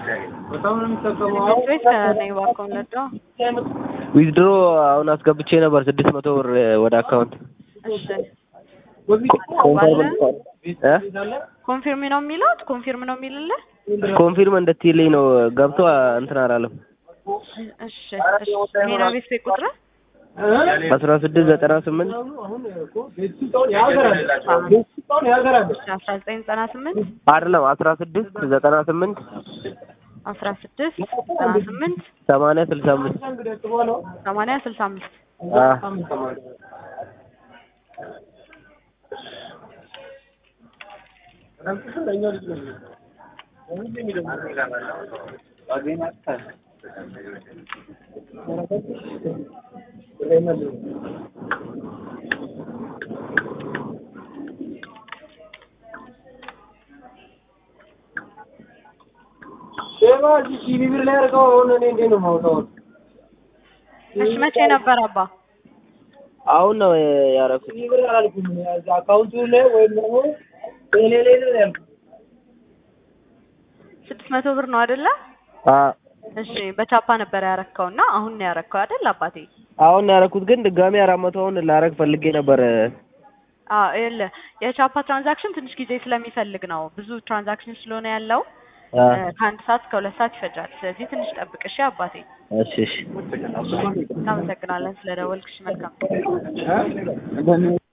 ትምህርት ቤት ከነኝ ባኮን ለዶ ዊዝድሮ አሁን አስገብቼ ነበር ስድስት መቶ ብር ወደ አካውንት እሺ ኮንፈርም እ ኮንፊርም ነው የሚለው ኮንፊርም ነው የሚልልህ ኮንፊርም እንድትይልኝ ነው ገብቶ እንትን አላለም። እሺ እሺ ሜና ቤት ቤት ቁጥር አስራ ስድስት ዘጠና ስምንት አስራ ዘጠኝ ዘጠና ስምንት አይደለም አስራ ስድስት ዘጠና ስምንት አስራ ስድስት ዘጠና ስምንት ሰማንያ ስልሳ አምስት ሰማንያ ስልሳ አምስት እሺ መቼ ነበር አባ አሁን ነው ያደረኩት። ስድስት መቶ ብር ነው አይደለ? አ እሺ በቻፓ ነበር ያረከው እና አሁን ነው ያረከው አይደል አባቴ? አሁን ነው ያደረኩት፣ ግን ድጋሚ አራት መቶውን ላረግ ፈልጌ ነበር። አዎ ይኸውልህ የቻፓ ትራንዛክሽን ትንሽ ጊዜ ስለሚፈልግ ነው። ብዙ ትራንዛክሽን ስለሆነ ያለው አ ከአንድ ሰዓት እስከ ሁለት ሰዓት ይፈጃል። ስለዚህ ትንሽ ጠብቅ እሺ አባቴ። እሺ እሺ እናመሰግናለን ስለደወልክሽ። መልካም